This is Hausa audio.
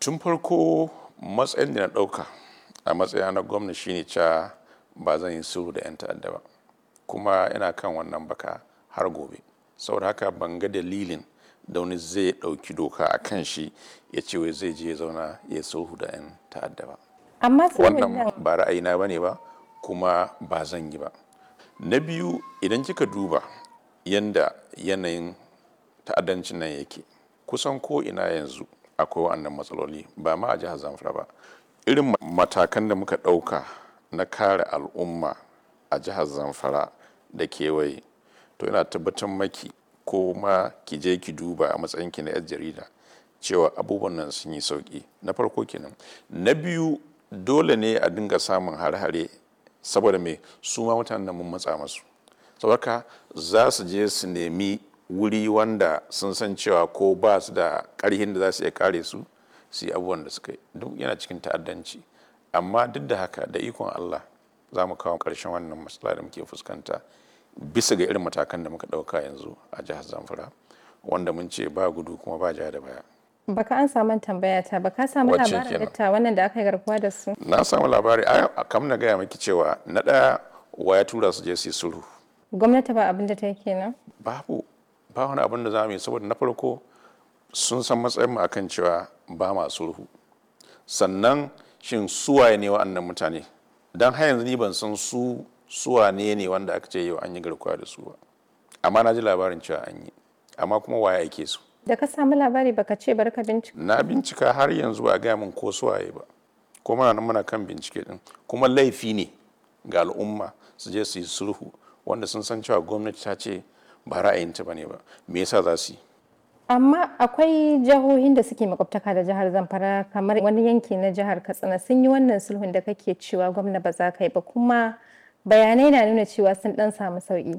tun farko matsayin da na ɗauka a matsayina na gwamna shine cewa ba zan yi sulhu da 'yan ta'adda ba kuma ina kan wannan baka har gobe saboda haka ban ga dalilin da wani zai ɗauki doka a kan shi ya ce wai zai je ya zauna ya sulhu da 'yan ta'adda ba amma sulhun nan wannan ba ra'ayina ba ne ba kuma ba zan yi ba na biyu idan kika duba yanda yanayin ta'addancin nan yake kusan ko ina yanzu akwai wannan matsaloli ba ma a jihar zamfara ba irin matakan da muka ɗauka na kare al'umma a jihar zamfara da kewaye to ina tabbatar maki ko ma ki je ki duba a matsayinki na 'yar jarida cewa abubuwan nan sun yi sauki na farko kenan na biyu dole ne a dinga samun hare-hare saboda me su ma mutanen nan mun matsa masu saboda za su je su nemi wuri wanda sun san cewa ko ba su da ƙarhin da za su iya kare su su yi abubuwan da suka yi duk yana cikin ta'addanci amma duk da haka da ikon Allah za mu kawo ƙarshen wannan matsala da muke fuskanta bisa ga irin matakan da muka ɗauka yanzu a jihar Zamfara wanda mun ce ba gudu kuma ba ja da baya. baka an samu tambaya ta baka samu Wacce labarin kenan? datta wannan da aka yi garkuwa da su Na samu labari a kam na gaya miki cewa na ɗaya wa ya tura su je su yi sulhu gwamnati ba abin da ta yi kenan babu ba wani abin da za mu yi saboda na farko sun san matsayin mu akan cewa ba ma sulhu sannan shin suwaye ne wa'annan mutane don har yanzu ni ban san su suwane ne wanda aka ce yau an yi garkuwa da su ba amma na ji labarin cewa an yi amma kuma waye ake su da ka samu labari baka ce bari ka bincika na bincika har yanzu ba a gaya min ko suwaye ba ko muna nan muna kan bincike din kuma laifi ne ga al'umma su je su yi sulhu wanda sun san cewa gwamnati ta ce ba ra'ayinta ba ne ba me yasa za su yi amma akwai jihohin da suke makwabtaka da jihar zamfara kamar wani yanki na jihar katsina sun yi wannan sulhun da kake cewa gwamna ba za ka yi ba kuma bayanai na nuna cewa sun dan samu sauki